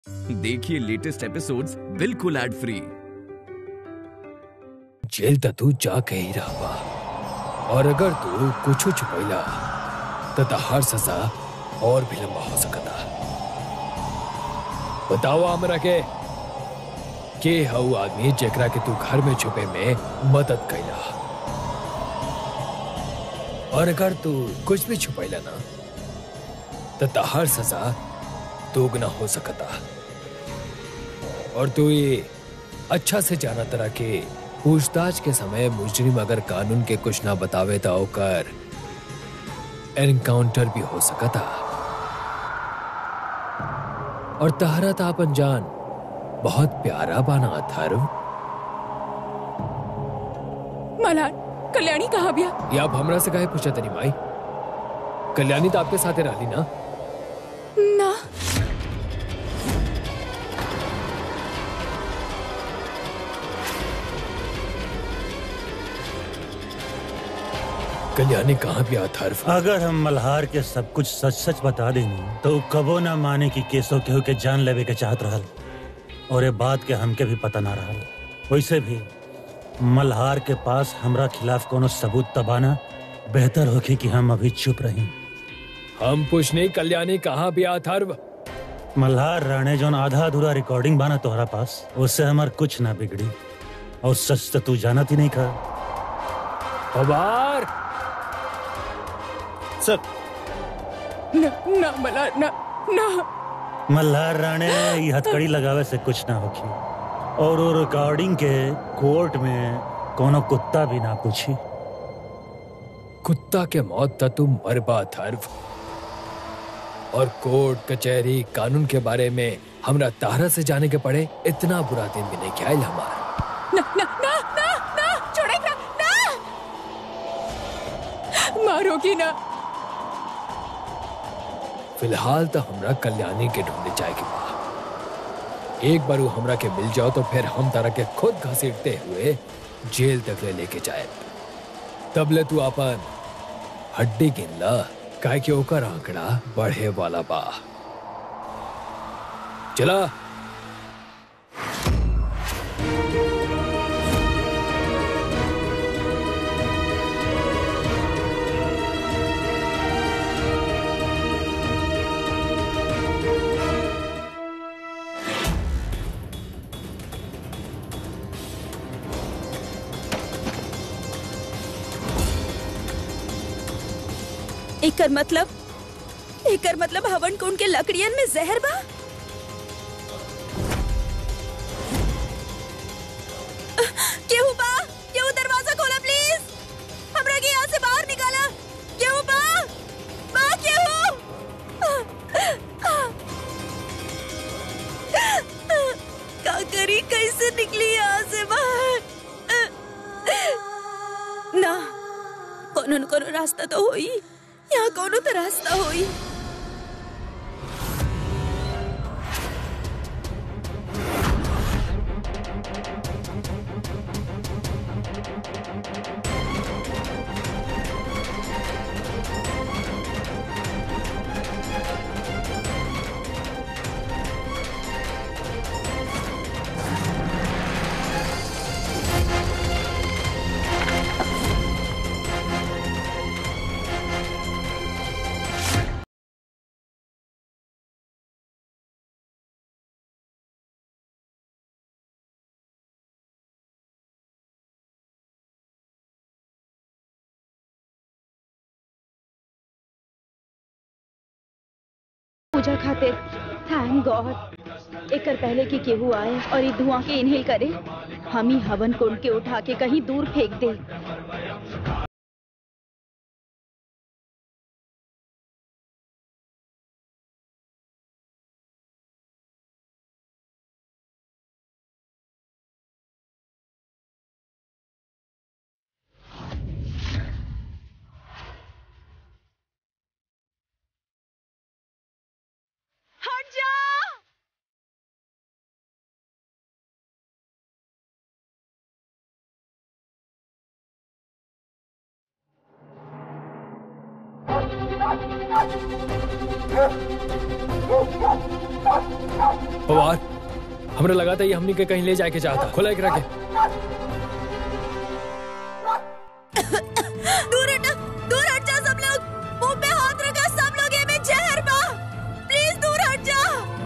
देखिए latest episodes बिल्कुल ad free jail त तू जा के ही रहबा और अगर तू कुछ छुपैला त तहार सजा और भी लंबा हो सकता बताओ हमरा के के हऊ आदमी जेकरा के तू घर में छुपे में मदद कैला और अगर तू कुछ भी छुपैला ना त तहार सजा दोगुना हो सकता और तू ये अच्छा से जाना तरह के पूछताछ के समय मुजरिम अगर कानून के कुछ ना बतावे तो ओकर एनकाउंटर भी हो सकता और तहरा था अपन जान बहुत प्यारा बाना अथर्व मलार कल्याणी कहाँ बिया ये आप हमरा से काहे पूछा तनी माई कल्याणी तो आपके साथे रहली ना ना कल्याणी कहाँ भी अथर्व अगर हम मल्हार के सब कुछ सच सच बता देंगे तो उ कबो ना माने कि केसो केहू के जान लेवे के चाहत रहल और ये बात के हमके भी पता ना रहल वैसे भी मल्हार के पास हमरा खिलाफ कोनो सबूत तबाना बेहतर होगी कि हम अभी चुप रही हम पूछने कल्याणी कहाँ भी अथर्व मल्हार राणे जोन आधा अधूरा रिकॉर्डिंग बाना तोहरा पास उससे हमार कुछ ना बिगड़ी और सच तो तू जानत ही नहीं खा पवार सर ना ना मलार ना ना मल्हार राणे ये हथकड़ी लगावे से कुछ ना होगी और वो रिकॉर्डिंग के कोर्ट में कोनो कुत्ता भी ना पूछी कुत्ता के मौत त तुम मरबा थर्व और कोर्ट कचहरी कानून के बारे में हमरा तारा से जाने के पड़े इतना बुरा दिन भी नहीं ख्याल हमार ना ना ना ना ना छोड़े ना ना मारोगी ना फिलहाल तो हमरा कल्याणी के ढूंढे जाए के बा एक बार वो हमरा के मिल जाओ तो फिर हम तारा के खुद घसीटते हुए जेल तक ले लेके जाए तब ले तू अपन हड्डी गिन ला काहे कि ओकर आंकड़ा बढ़े वाला बा चला एकर मतलब एकर मतलब हवन कुंड के लकड़ियन में जहर बा केहू बा केहू दरवाजा खोला प्लीज हमरा के यहाँ से बाहर निकाला केहू बा बा केहू का करी कैसे निकली यहाँ से बाहर ना कोनो न कोनो रास्ता तो होई यहाँ कोनो तो रास्ता होई पूजा खातिर थैंक गॉड एकर पहले कि केहू आए और ई धुआं के इनहेल करे हम ही हवन कुंड के उठा के कहीं दूर फेंक दे पवार हमने लगा था ये हमनी के कहीं ले जाके चाहता खुला एक रखे दूर हट दूर हट जा सब लोग मुंह पे हाथ रखा सब लोग ये में जहर बा प्लीज दूर हट जा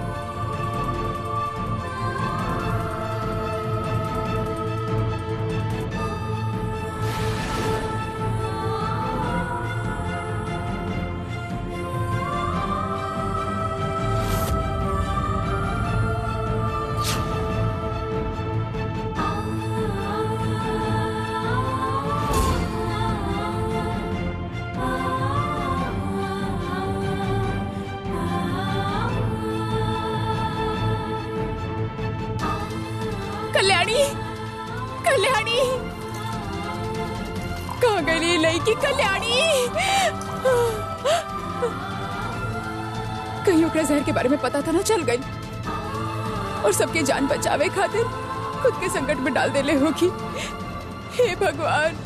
कल्याणी कल्याणी कहाँ गई लड़की कल्याणी कहीं ओकरा जहर के बारे में पता था ना चल गई और सबके जान बचावे खातिर खुद के संकट में डाल देले होगी हे भगवान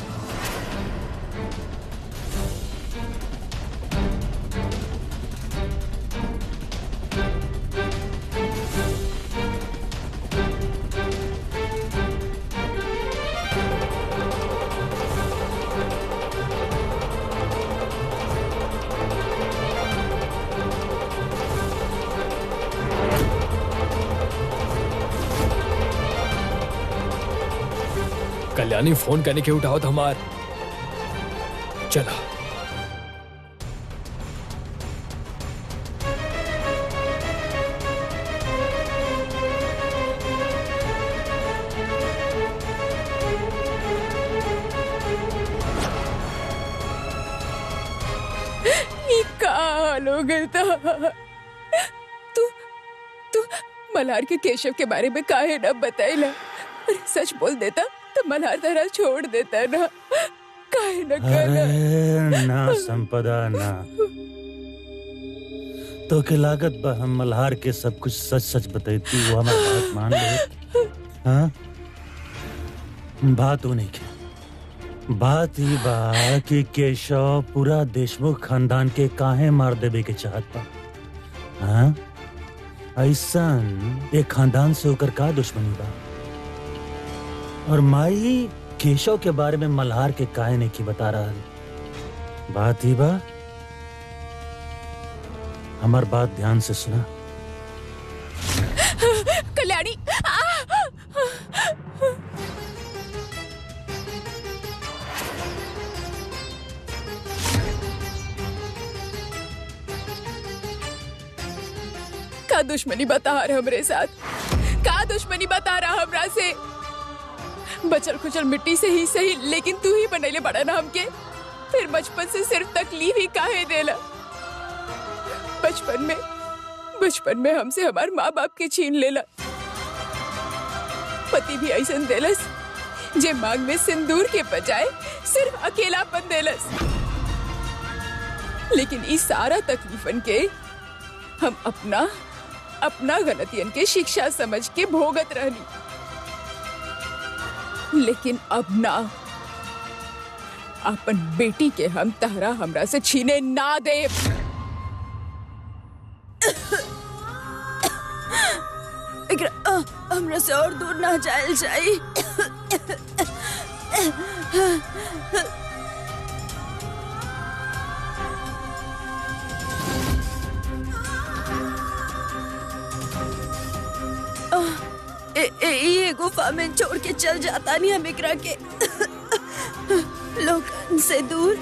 कल्याणी फोन करने के उठाओ तो हमार चला ये का हाल हो गया था तू तू मल्हार के केशव के बारे में काहे न बताइला अरे सच बोल देता तो मल्हार तरह छोड़ देता ना काहे न कहना अरे ना संपदा ना तो के लागत बा हम मल्हार के सब कुछ सच सच बतैती वो हमार बात मान ले हाँ बात होने की बात ही बा कि केशव पूरा देशमुख खानदान के काहे मार देवे के चाहत बा हाँ ऐसन एक खानदान से होकर का दुश्मनी बा और माई केशव के बारे में मल्हार के काहे ने की बता रहा है बात ही बा हमार बात ध्यान से सुना कल्याणी आ! का दुश्मनी बता रहा हमरे साथ का दुश्मनी बता रहा हमरा से बचल खुचल मिट्टी से ही सही लेकिन तू ही बनैले बड़ा ना हमके फिर बचपन से सिर्फ तकलीफ ही काहे देला बचपन में बचपन में हमसे हमार माँ बाप के छीन लेला पति भी ऐसा देलस जे मांग में सिंदूर के बजाय सिर्फ अकेलापन देलस लेकिन इस सारा तकलीफन के हम अपना अपना गलतियन के शिक्षा समझ के भोगत रहनी लेकिन अब ना अपन बेटी के हम तहरा हमरा से छीने ना दे एकरा अ, हमरा से और दूर ना जायल जाई अ, ए, ए, ये गुफा में छोड़ के चल जाता नहीं हम एकरा के लोगन से दूर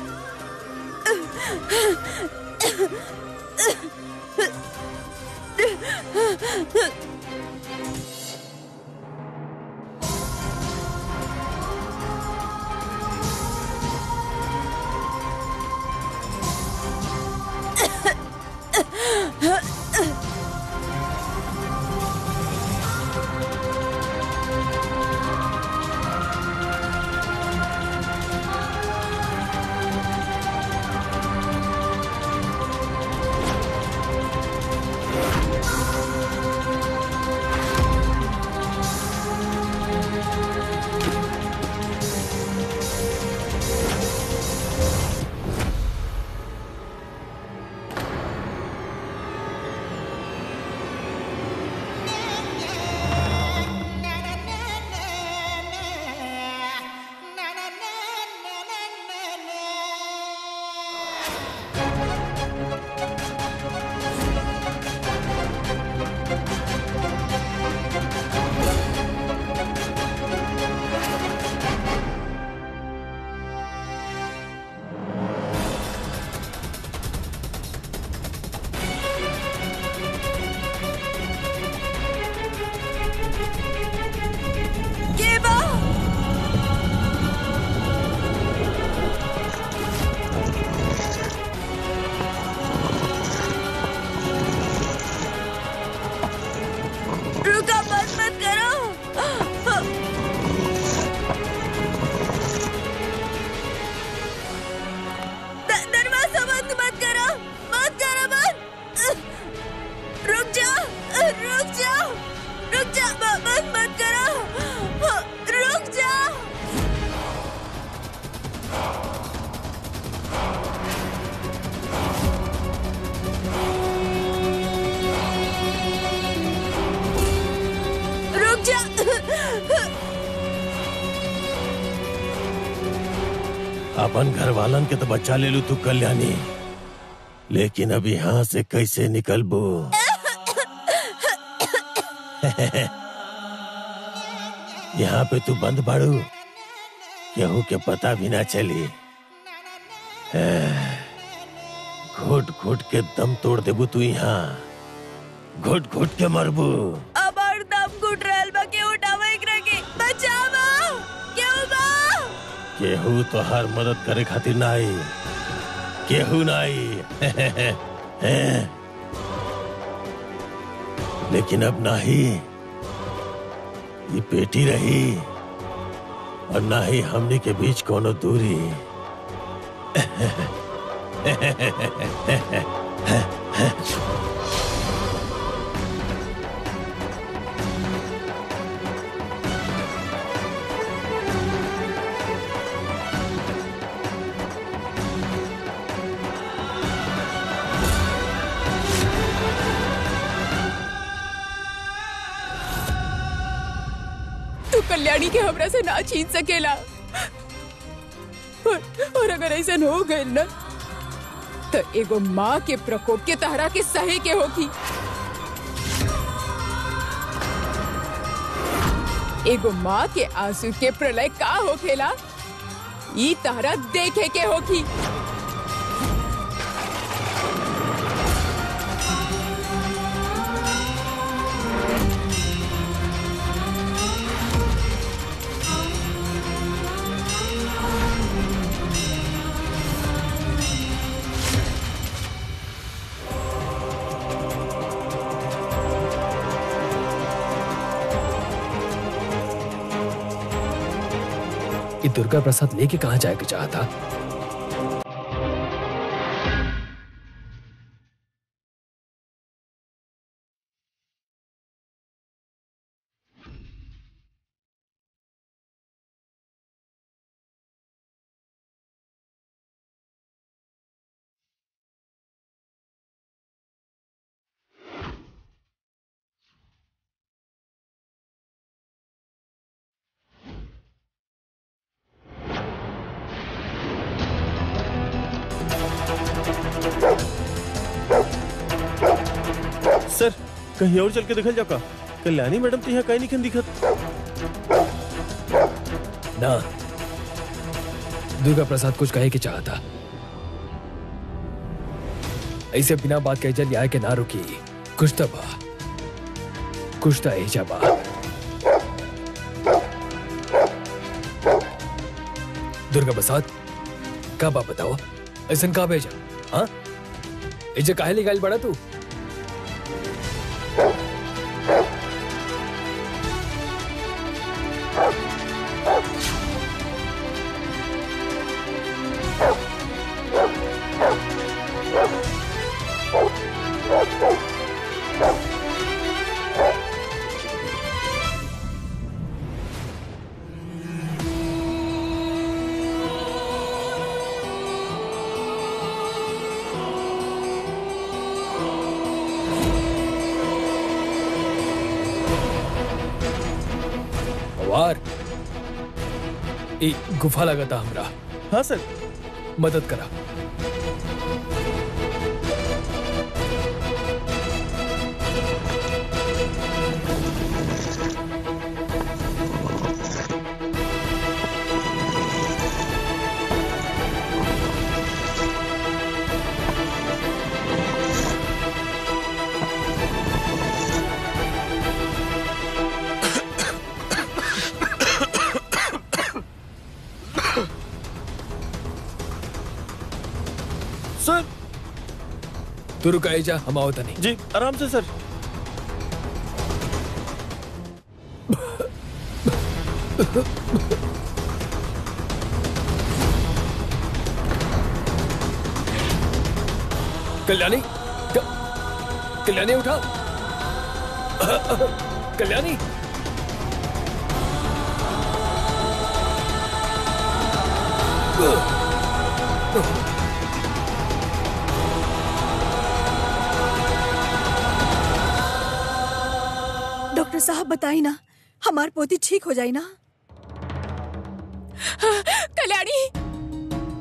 अपन घर वालन के तो बच्चा ले लू तू कल्याणी लेकिन अब यहाँ से कैसे निकलबू यहाँ पे तू बंद बाड़ू केहू के पता भी ना चली घुट घुट के दम तोड़ देबू तू यहाँ घुट घुट के मरबू अबार दम घुट रहल बा के उठावा एकरा के बचावा केहू बा केहू तो हर मदद करे खातिर ना आई केहू ना आई लेकिन अब ना ही ये पेटी रही और ना ही हमने के बीच कोनो दूरी तू कल्याणी के हमरा से ना छीन सकेला और, और अगर ऐसा हो गए ना तो एगो माँ के प्रकोप के तहरा के सहे के होगी एगो माँ के आंसू के प्रलय का होखेला ई तहरा देखे के होगी ये दुर्गा प्रसाद लेके कहाँ जाएगा चाहता सर कहीं और चल के दिखल जाओ का कल्याणी मैडम तो यहाँ कहीं नहीं दिखत ना दुर्गा प्रसाद कुछ कहे के चाहता ऐसे बिना बात कहे चल आए के ना रुकी कुछ तो बा कुछ तो ऐजा बा दुर्गा प्रसाद का बा बताओ ऐसा का भेजा हाँ ऐसे काहे निकाल बड़ा तू वार ई गुफा लगाता हमरा हाँ सर मदद करा सर तू रुकाई जा हम आओ तनी जी आराम से सर कल्याणी क- कल्याणी उठा कल्याणी डॉक्टर साहब बताई ना हमार पोती ठीक हो जाई ना कल्याणी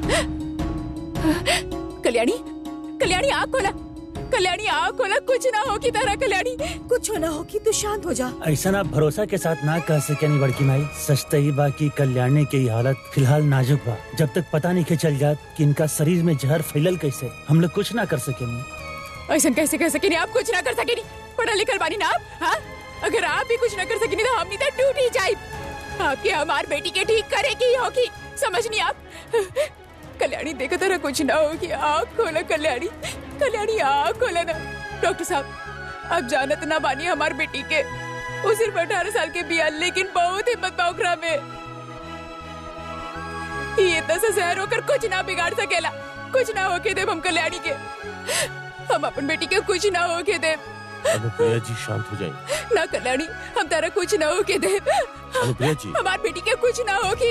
कल्याणी कल्याणी आग खोला कल्याणी आग खोला कुछ ना हो की तरह कल्याणी कुछ ना हो कि तू शांत हो जा ऐसा आप भरोसा के साथ ना कह सके नहीं बड़की माई सच तो ही बा की कल्याणी की ये हालत फिलहाल नाजुक बा जब तक पता नहीं के चल जात कि इनका शरीर में जहर फैलल कैसे हम लोग कुछ ना कर सके नहीं ऐसा कैसे कर सके नहीं आप कुछ ना कर सके नहीं पढ़ा लिखल बानी ना आप हाँ अगर आप भी कुछ ना कर सके नहीं तो हम नहीं तो टूट ही जाए आपके हमार बेटी के ठीक करे की होगी समझ नहीं आप कल्याणी देखो तरह कुछ ना होगी आँख खोला कल्याणी कल्याणी आँख खोला ना डॉक्टर साहब आप जानत ना बानी हमार बेटी के वो सिर्फ अठारह साल के बिया लेकिन बहुत हिम्मत बा ओकरा में ये इतना सा जहर होकर कुछ ना बिगाड़ सकेला कुछ ना होके देव हम कल्याणी के हम अपन बेटी के कुछ ना होके दे अनुप्रिया जी शांत हो जाइए ना कल्याणी हम तारा कुछ ना होके दे अनुप्रिया जी हमार बेटी के कुछ ना होगी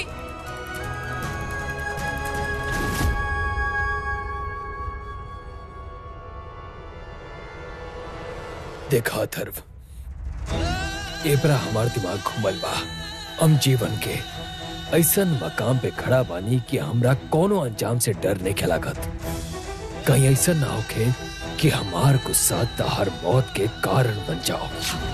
देखा अथर्व एपरा हमार दिमाग घुमल बा हम जीवन के ऐसन मकाम पे खड़ा बानी कि हमरा कोनो अंजाम से डर नहीं खिलागत कहीं ऐसा ना होके कि हमार गुस्सा तहर मौत के कारण बन जाओ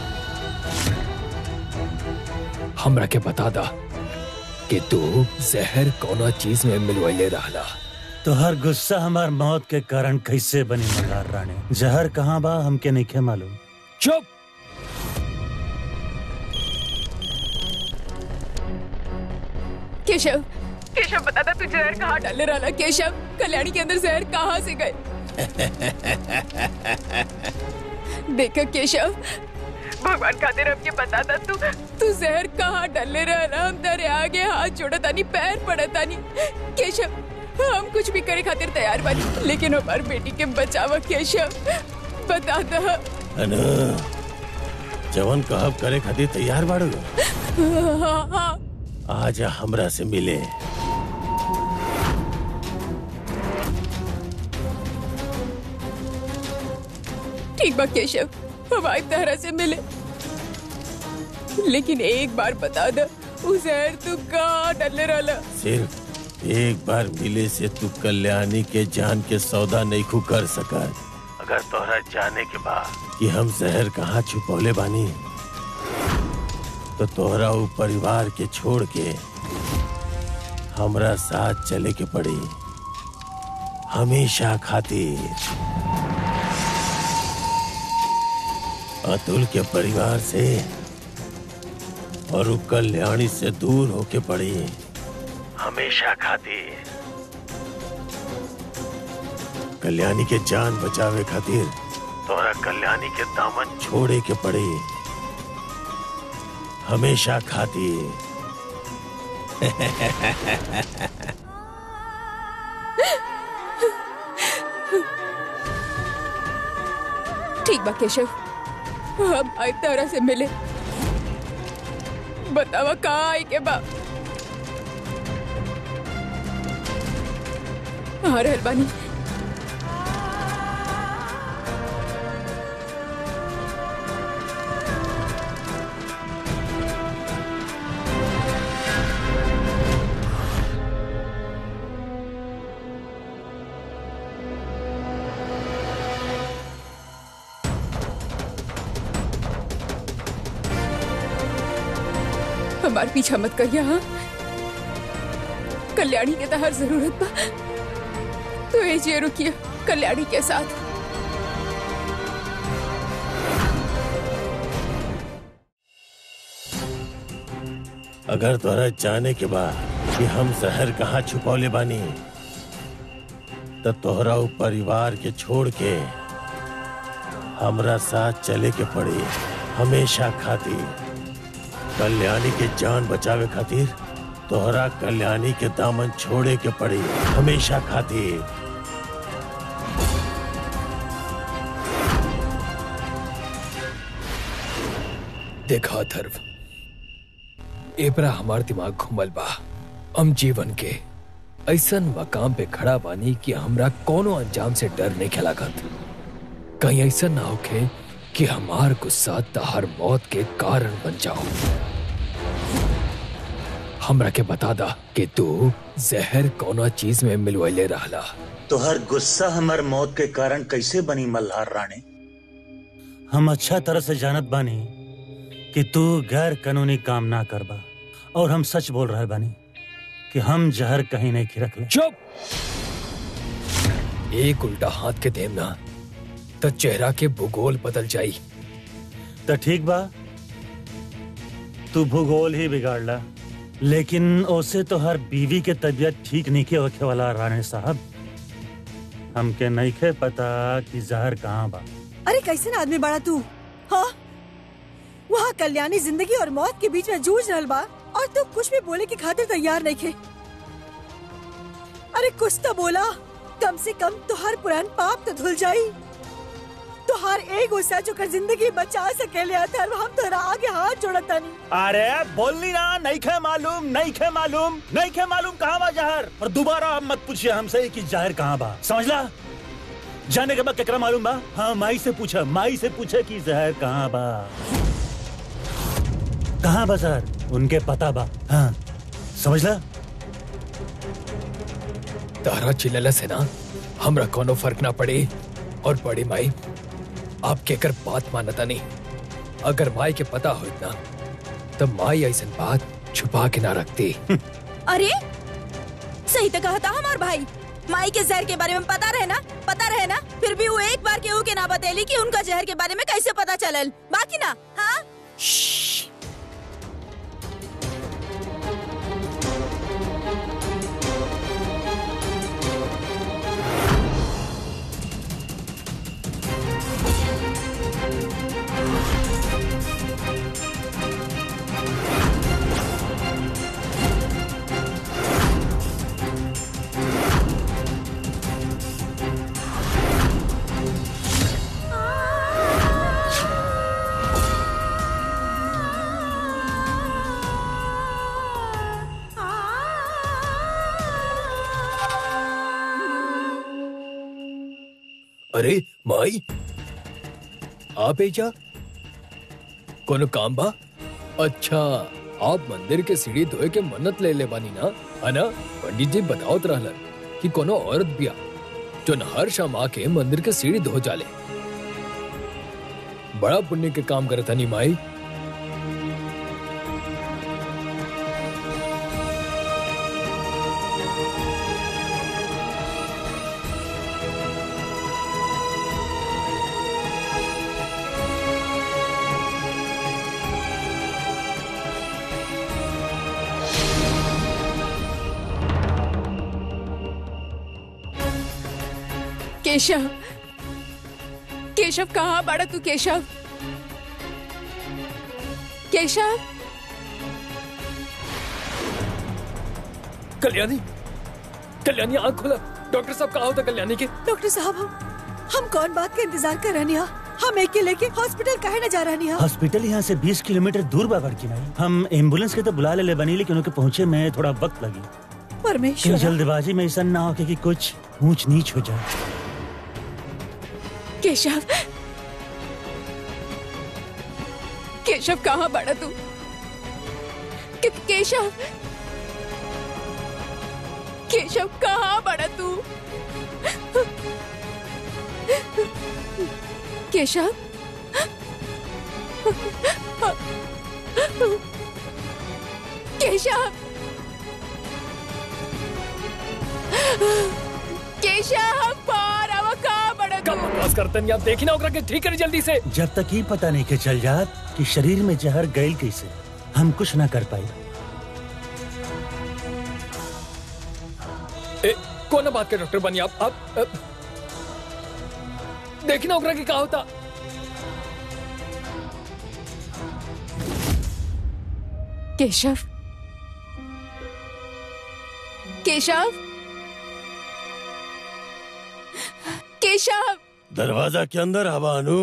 हमरा के बता दा कि तू जहर कौना चीज में मिलवैले रहला तो हर गुस्सा हमार मौत के कारण कैसे बनी मल्हार रानी जहर कहाँ बा हमके नहीं खे मालूम चुप केशव केशव बता था तू जहर कहाँ डाले रहा केशव कल्याणी के अंदर जहर कहाँ से गए देखा केशव भगवान खातिर अब ये बता था तू तू जहर कहाँ डाले रहा हम तेरे आगे हाथ जोड़ा तानी पैर पड़ा तानी केशव हम कुछ भी करे खातिर तैयार बानी लेकिन हमारी बेटी के बचावा केशव बता दा अनु जवन कहब करे खातिर तैयार बाड़ू हाँ हाँ आजा हमरा से मिले ठीक बा केशव हम आज तरह से मिले लेकिन एक बार बता दो उस जहर तू कहाँ डले रहा सिर्फ एक बार मिले से तू कल्याणी के जान के सौदा नहीं खू कर सका अगर तोहरा जाने के बाद कि हम जहर कहाँ छुपौले बानी तो तोहरा ऊ परिवार के छोड़ के हमरा साथ चले के पड़ी हमेशा खातिर अतुल के परिवार से और ऊ कल्याणी से दूर होके पड़ी हमेशा खातिर कल्याणी के जान बचावे खातिर तोरा कल्याणी के दामन छोड़े के पड़े हमेशा खातिर ठीक बा केशव हम आज तरह से मिले बतावा कहाँ आई के बा हाँ रहल बानी हमार पीछा मत करिया हाँ कल्याणी के तो हर जरूरत बा तो ये जे रुकिए कल्याणी के साथ अगर तोरा जाने के बाद कि हम शहर कहाँ छुपौले बानी तो तोहरा ऊ परिवार के छोड़ के हमरा साथ चले के पड़ी हमेशा खातिर कल्याणी के जान बचावे खातिर तोहरा कल्याणी के दामन छोड़े के पड़ी हमेशा खातिर देखा अथर्व एपरा हमार दिमाग घुमल बा हम जीवन के ऐसन मकाम पे खड़ा बानी कि हमरा कोनो अंजाम से डर नहीं खिलागत कहीं ऐसा ना होके कि हमार गुस्सा तहर मौत के कारण बन जाओ हमरा के बता दा कि तू जहर कौना चीज में मिलवैले रहला तोहर गुस्सा हमर मौत के कारण कैसे बनी मल्हार रानी हम अच्छा तरह से जानत बानी कि तू गैर कानूनी काम ना करबा और हम सच बोल रहे बानी कि हम जहर कहीं नहीं खिरक ले चुप एक उल्टा हाथ के देम ना तो चेहरा के भूगोल बदल जाई तो ठीक बा तू भूगोल ही बिगाड़ला लेकिन ओसे तो हर बीवी के तबीयत ठीक नहीं के होखे वाला राणे साहब हमके नहीं खे पता कि जहर कहाँ बा अरे कैसे आदमी बड़ा तू हाँ वहाँ कल्याणी जिंदगी और मौत के बीच में जूझ रहल बा और तू कुछ भी बोले की खातिर तैयार नहीं खे अरे कुछ तो बोला कम से कम तुहार पुरान पाप तो धुल जाई तुहार एक गुस्सा जो कर जिंदगी बचा सकेले अथर्व हम तोरा आगे हाथ जोड़ता नहीं अरे बोलनी ना नहीं खे मालूम नहीं खे मालूम नहीं खे मालूम कहाँ बा जहर और दोबारा अब मत पूछिए हमसे कि जहर कहाँ बा समझला जाने के बाद केकरा मालूम बा हाँ माई से पूछा माई से पूछे कि जहर कहाँ बा कहाँ बा जहर उनके पता बा हाँ समझला तारा चिल्ला से ना हमरा कोनो फर्क ना पड़े और बड़ी माई आप केकर बात मानता नहीं अगर माई के पता हो इतना तो माई ऐसा बात छुपा के ना रखती अरे सही तो कहा था हमार भाई माई के जहर के बारे में पता रहे ना पता रहे ना फिर भी वो एक बार केहू के ना बतेली कि उनका जहर के बारे में कैसे पता चलल बाकी ना हाँ अरे माई आप एजा कोनो काम बा अच्छा आप मंदिर के सीढ़ी धोए के मन्नत ले ले बानी ना है ना पंडित जी बतावत रहलन कि कोनो औरत बिया जो न हर शाम आके मंदिर के सीढ़ी धो जाले बड़ा पुण्य के काम करत हनी माई केशव केशव कहाँ बड़ा तू केशव केशव कल्याणी कल्याणी आंख खोला डॉक्टर साहब कहा होता कल्याणी के डॉक्टर साहब हम हम कौन बात का इंतजार कर रहे हैं हम एक के लेके हॉस्पिटल काहे न जा रहे हैं हॉस्पिटल यहाँ से 20 किलोमीटर दूर बा बड़की माई हम एम्बुलेंस के तो बुला ले ले बनी लेकिन उनके पहुँचे में थोड़ा वक्त लगी कि परमेश्वर जल्दबाजी में ऐसा ना हो कि कुछ ऊंच नीच हो जाए केशव केशव कहाँ बड़ा तू के, केशव केशव कहाँ बड़ा तू केशव केशव केशव पार अब कहाँ बड़ा तू कब बकवास करतन या देखी ना ओकरा के ठीक करी जल्दी से जब तक ही पता नहीं के चल जात कि शरीर में जहर गैल कैसे हम कुछ ना कर पाए ए, कौन बात के डॉक्टर बनी आप आप अ, देखी ना ओकरा के का होता केशव केशव केशव दरवाजा के अंदर हवा अनु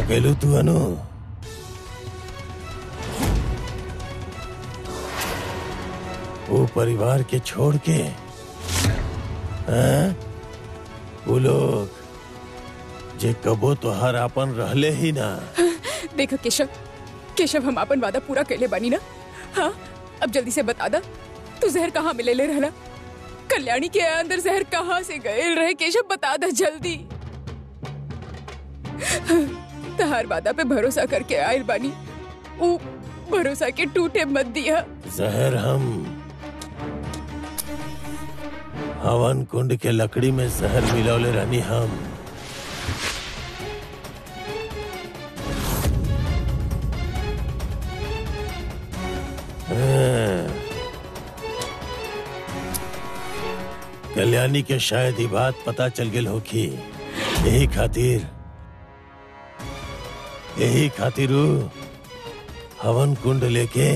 अकेलू तू अनु वो परिवार के छोड़ के हैं? वो लोग जे कबो तोहार अपन रहले ही ना देखो केशव केशव हम अपन वादा पूरा कैले बानी ना हाँ अब जल्दी से बता दा तू जहर कहाँ मिले ले रहला कल्याणी के अंदर जहर कहाँ से गए रहे केशव बता दा जल्दी तहार वादा पे भरोसा करके आयल बानी ऊ भरोसा के टूटे मत दिया जहर हम हवन कुंड के लकड़ी में जहर मिलौले रहनी हम हाँ। कल्याणी के शायद ही बात पता चल गेल होखी यही खातिर यही खातिर ऊ हवन कुंड लेके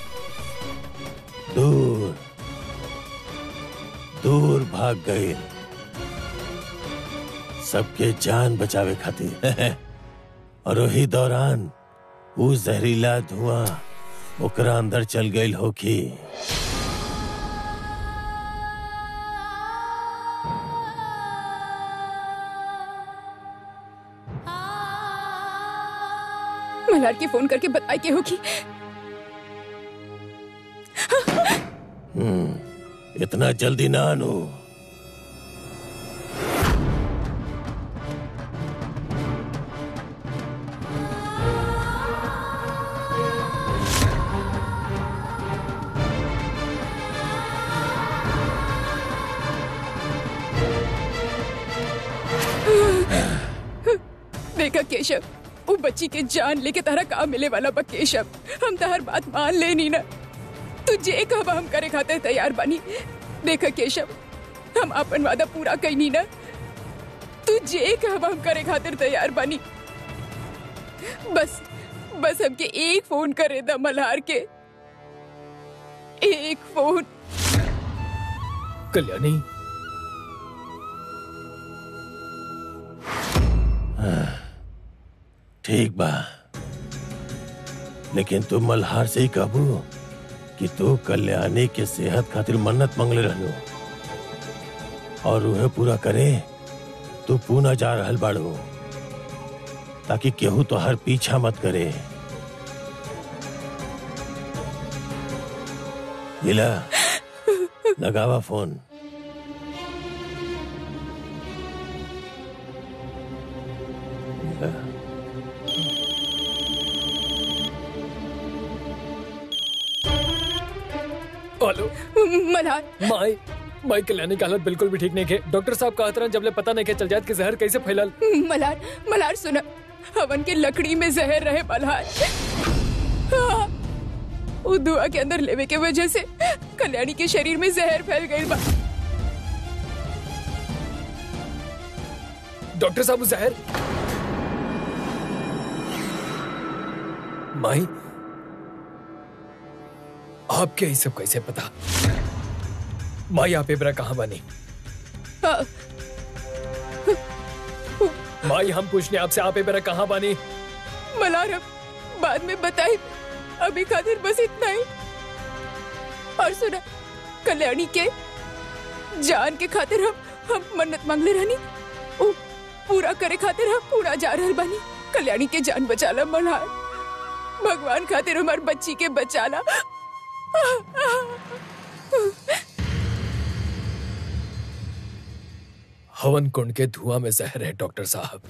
दूर दूर भाग गए सबके जान बचावे खातिर और वही दौरान वो जहरीला धुआं ओकरा अंदर चल गई होखी मल्हार की फोन करके बताई के होगी इतना जल्दी ना आनू देखा केशव वो बच्ची के जान लेके तारा कहा मिले वाला बा केशव हम तहर बात मान लेनी ना तू जे कब हम करे खाते तैयार बानी देखा केशव हम अपन वादा पूरा कैनी ना तू जे कब हम करे खातिर तैयार बानी बस बस हमके एक फोन करे दा मल्हार के एक फोन कल्याणी ठीक बा लेकिन तू मल्हार से ही कहबू कि तू कल्याणी के सेहत खातिर मन्नत मंगले रहलो और उहे पूरा करे तू पूना जा रहल बाड़ू ताकि केहू तो हर पीछा मत करे लीला लगावा फोन हेलो मल्हार माई माई कल्याणी की हालत बिल्कुल भी ठीक नहीं है डॉक्टर साहब कहा तरह जब ले पता नहीं के चल जाए कि जहर कैसे फैलल मल्हार मल्हार सुना हवन के लकड़ी में जहर रहे मल्हार हाँ, वो दुआ के अंदर लेवे के वजह से कल्याणी के शरीर में जहर फैल गई बा डॉक्टर साहब वो जहर माई आपके ये सब कैसे पता माई आप इब्रा कहाँ बनी हाँ, माई हम पूछने आपसे आप इब्रा कहाँ बनी मल्हार हम बाद में बताई अभी खातिर बस इतना ही और सुना कल्याणी के जान के खातिर हम हम मन्नत मांगले रहनी उ पूरा करे खातिर हम पूरा जा रहल बानी कल्याणी के जान बचाला मल्हार भगवान खातिर हमार बच्ची के बचाला हवन कुंड के धुआं में जहर है डॉक्टर साहब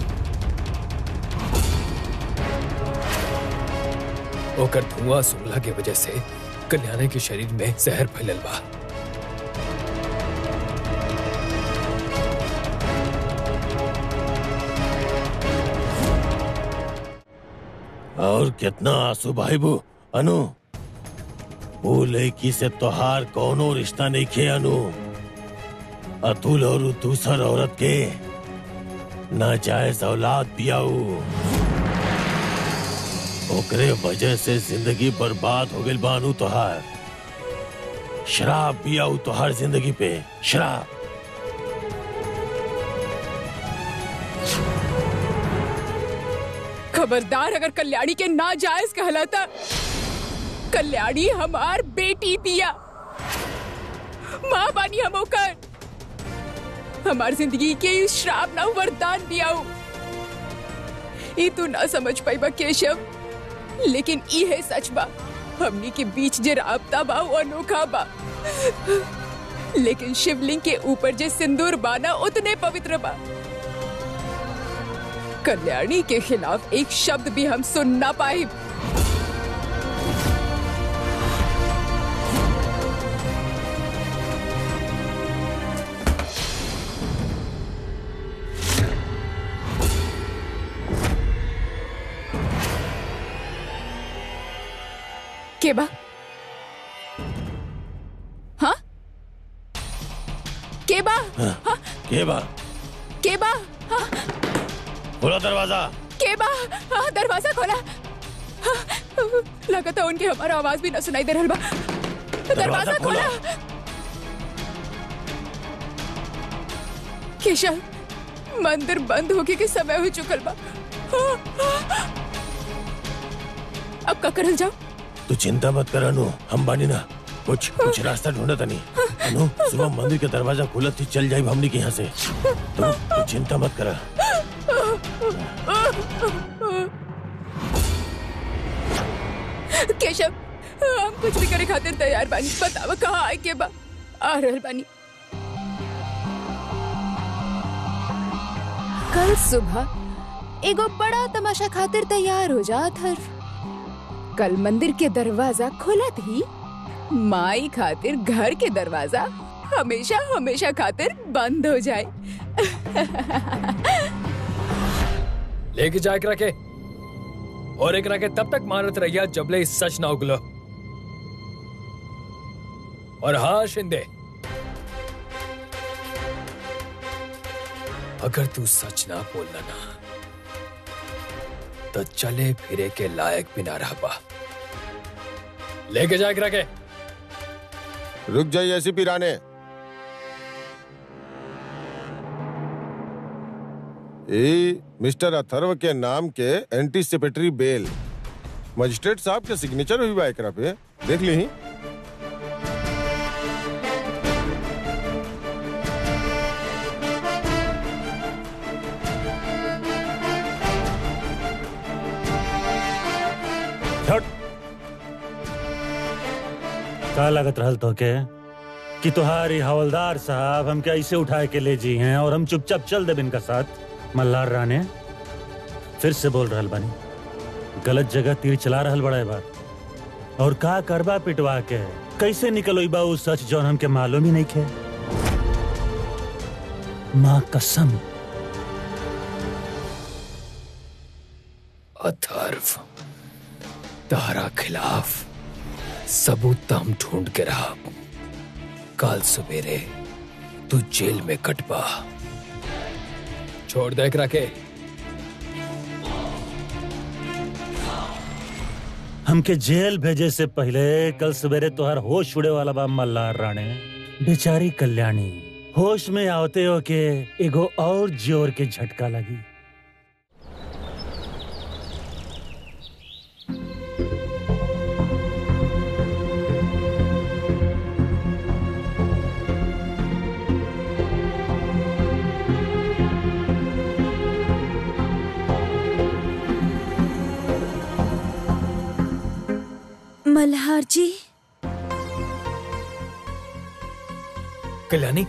ओकर धुआं सुंगला के वजह से कल्याणी के शरीर में जहर फैलल बा और कितना आंसू भाईबू अनु वो लड़की से तोहार कौनो रिश्ता नहीं खे अनु अतुल और उ दूसर औरत के नाजायज औलाद पियाऊ ओकरे वजह से जिंदगी बर्बाद हो गई बानू तोहार शराब पियाऊ तोहार जिंदगी पे शराब खबरदार अगर कल्याणी के नाजायज कहलाता कल्याणी हमार बेटी दिया माँ बानी हम ओकर हमार जिंदगी के इस श्राप ना वरदान दियाऊ ई तू ना समझ पाई केशव लेकिन ई है सच बा हमनी के बीच जे राबता बा वो अनोखा बा लेकिन शिवलिंग के ऊपर जे सिंदूर बाना उतने पवित्र बा कल्याणी के खिलाफ एक शब्द भी हम सुन ना पाए के बा हाँ के बा हाँ के बा के बा हाँ खोलो दरवाजा के बा हाँ दरवाजा खोला हाँ, लगता उनके हमारा आवाज भी न सुनाई दे रहल बा दरवाजा खोला केशव मंदिर बंद होके के समय हो चुकल बा हाँ, हाँ। अब का करल जाओ तू चिंता मत कर अनु हम बानी ना कुछ कुछ रास्ता ढूंढा तनी अनु सुबह मंदिर के दरवाजा खुलत थी चल जाई हमनी के यहाँ से तू तू चिंता मत कर केशव हम कुछ भी करे खातिर तैयार बानी बतावा कहाँ आए के बा आ रहल बानी कल सुबह एगो बड़ा तमाशा खातिर तैयार हो जात हर कल मंदिर के दरवाजा खुलत ही माई खातिर घर के दरवाजा हमेशा हमेशा खातिर बंद हो जाए लेके जा एकरा के और एकरा के तब तक मारत रहिया जबले इस सच ना उगलो और हाँ शिंदे अगर तू सच ना बोलना ना तो चले फिरे के लायक भी ना रह पा लेके जा एकरा के रुक जाइए ऐसी पिराने ए मिस्टर अथर्व के नाम के एंटीसिपेटरी बेल मजिस्ट्रेट साहब के सिग्नेचर हुई बा एकरा पे देख ली छट का लागत रहल तो के कि तुम्हारी हवलदार साहब हमके ऐसे उठा के ले जी हैं और हम चुपचाप चल देब इनका साथ मल्हार राने फिर से बोल रहल बानी गलत जगह तीर चला रहल बड़ा है बात और का करबा पिटवा के कैसे निकलोई बा उ सच जौन हमके मालूम ही नहीं खे माँ कसम अथर्व तारा खिलाफ सबूत तो हम ढूंढ के रहा कल सवेरे तू जेल में कटपा छोड़ दे एकरा के हमके जेल भेजे से पहले कल सवेरे तोहर होश उड़े वाला बा मल्हार राणे बेचारी कल्याणी होश में आवते हो के एगो और जोर के झटका लगी मल्हार जी कल्याणी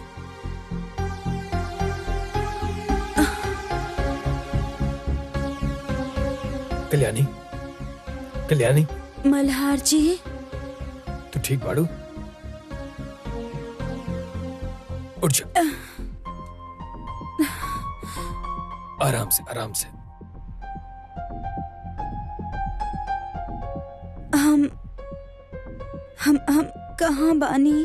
कल्याणी कल्याणी मल्हार जी तू ठीक बाड़ू उठ जा आराम से आराम से हम हम हम कहाँ बानी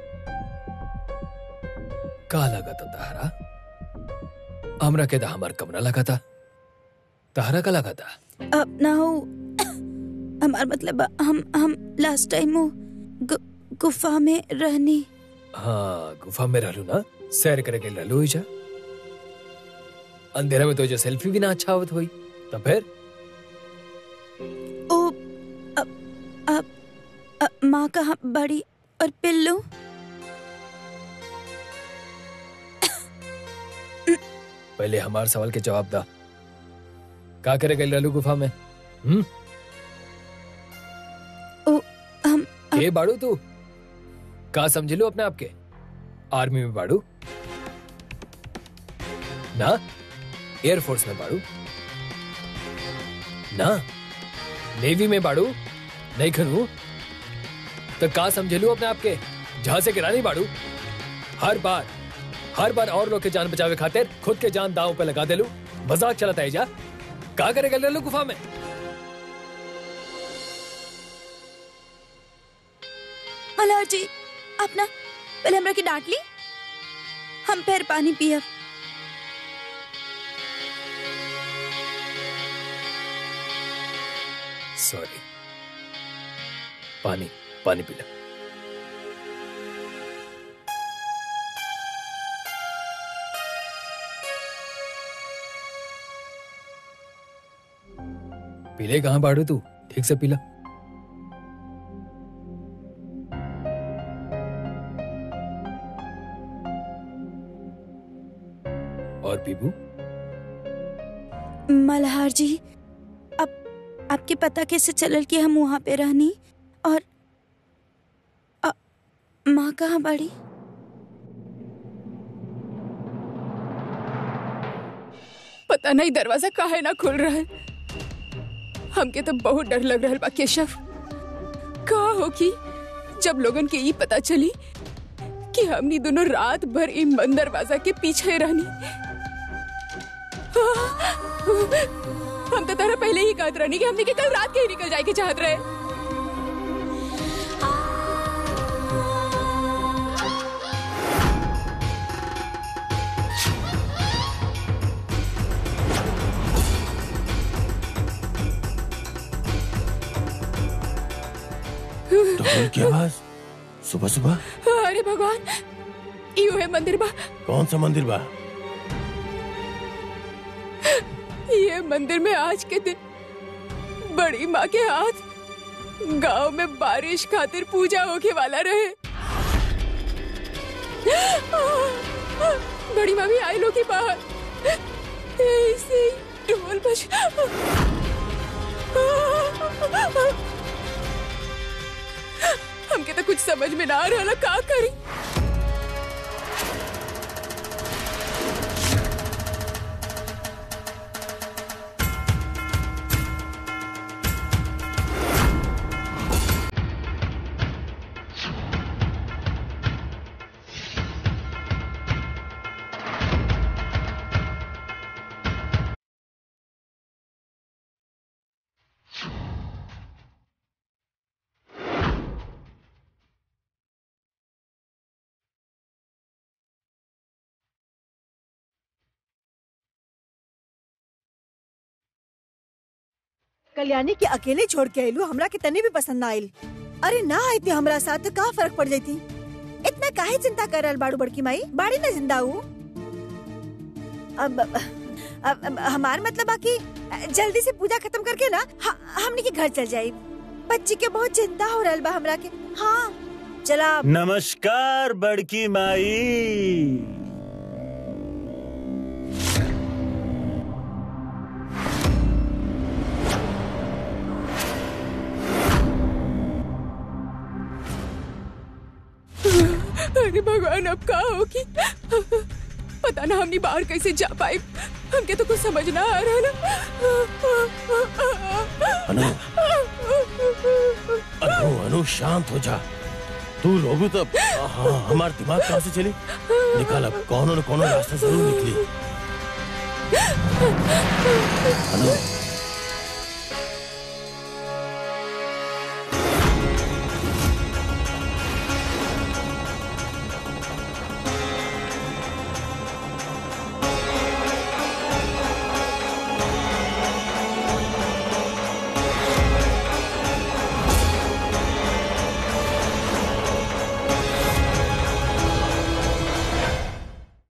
का लगा था तहारा हमरा के दा हमार कमरा लगा था तहारा का लगा था अब ना हो हमार मतलब हम हम लास्ट टाइम वो गु, गुफा में रहनी हाँ गुफा में रहलू ना सैर करे के रहलू ही जा अंधेरा में तो जो सेल्फी भी ना अच्छा आवत हुई तो फिर अब अब माँ कहाँ बड़ी और पिल्लू पहले हमारे सवाल के जवाब दा का करे गई लालू गुफा में हम्म ओ हम के बाड़ू तू का समझ लो अपने आप के आर्मी में बाड़ू ना एयरफोर्स में बाड़ू ना नेवी में बाड़ू नहीं खनू तो का समझ लो अपने आप के जहां से गिरानी बाड़ू हर बार हर बार और लोग के जान बचावे खातिर खुद के जान दांव पे लगा दे लू मजाक चलता है जा का करेगा ले लो गुफा में मल्हार जी अपना पहले हमरा के डांट ली हम फिर पानी पियब सॉरी पानी पानी पी ले पीले कहाँ बाड़ू तू ठीक से पीला और पीबू मल्हार जी अब आपके पता कैसे चलल कि हम वहाँ पे रहनी और अ, माँ कहाँ बड़ी पता नहीं दरवाजा काहे ना खुल रहा है हमके तो बहुत डर लग रहा बा केशव का हो कि जब लोगन के ये पता चली कि हमनी दोनों रात भर ई बंद दरवाजा के पीछे रहनी हम तो तरह पहले ही कहत रहनी कि हमने के कल रात के ही निकल जाए के चाहत रहे ढोल की आवाज सुबह सुबह अरे भगवान यू है मंदिर बा कौन सा मंदिर बा ये मंदिर में आज के दिन बड़ी माँ के हाथ गांव में बारिश खातिर पूजा होके वाला रहे बड़ी माँ भी आई लो की बाहर ऐसे ही ढोल बज हमके तो कुछ समझ में ना आ रहा का करी कल्याणी के अकेले छोड़ के आयलू हमरा के तनी भी पसंद ना आयल अरे ना आईती हमरा साथ तो का फर्क पड़ जाती इतना काहे चिंता कर रहल बाड़ू बड़की माई बाड़ी ना जिंदा हूँ अब, अब, अब हमार मतलब बाकी जल्दी से पूजा खत्म करके ना ह- हमनी के घर चल जाये बच्ची के बहुत चिंता हो रहल बा हमरा के हाँ चला नमस्कार बड़की माई अरे भगवान अब का होगी पता ना हमनी बाहर कैसे जा पाए हमके तो कुछ समझ ना आ रहा अनु अनु अनु शांत हो जा तू रोबू तो हाँ हमार दिमाग कहाँ से चली निकाल अब कौन न कौन रास्ता जरूर निकली अनु